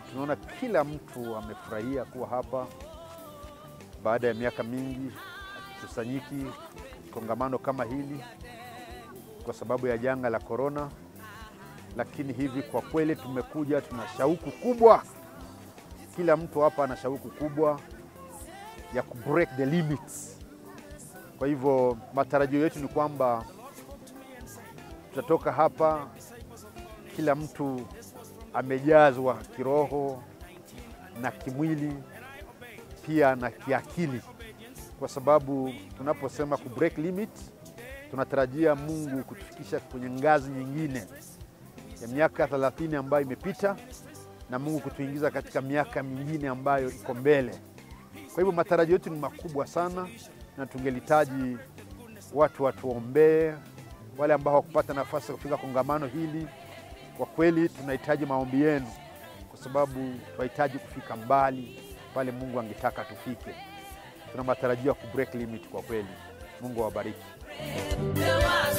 tunaona kila mtu amefurahia kuwa hapa baada ya miaka mingi kusanyiki kongamano kama hili kwa sababu ya janga la korona, lakini hivi kwa kweli tumekuja, tuna shauku kubwa. Kila mtu hapa ana shauku kubwa ya ku break the limits. Kwa hivyo matarajio yetu ni kwamba tutatoka hapa kila mtu amejazwa kiroho na kimwili pia na kiakili, kwa sababu tunaposema ku break limit, tunatarajia Mungu kutufikisha kwenye ngazi nyingine ya miaka 30 ambayo imepita na Mungu kutuingiza katika miaka mingine ambayo iko mbele. Kwa hivyo matarajio yetu ni makubwa sana, na tungelihitaji watu watuombee, wale ambao hawakupata nafasi ya kufika kongamano hili. Kwa kweli tunahitaji maombi yenu, kwa sababu tunahitaji kufika mbali pale Mungu angetaka tufike. Tuna matarajio ya ku break limit kwa kweli. Mungu awabariki. There was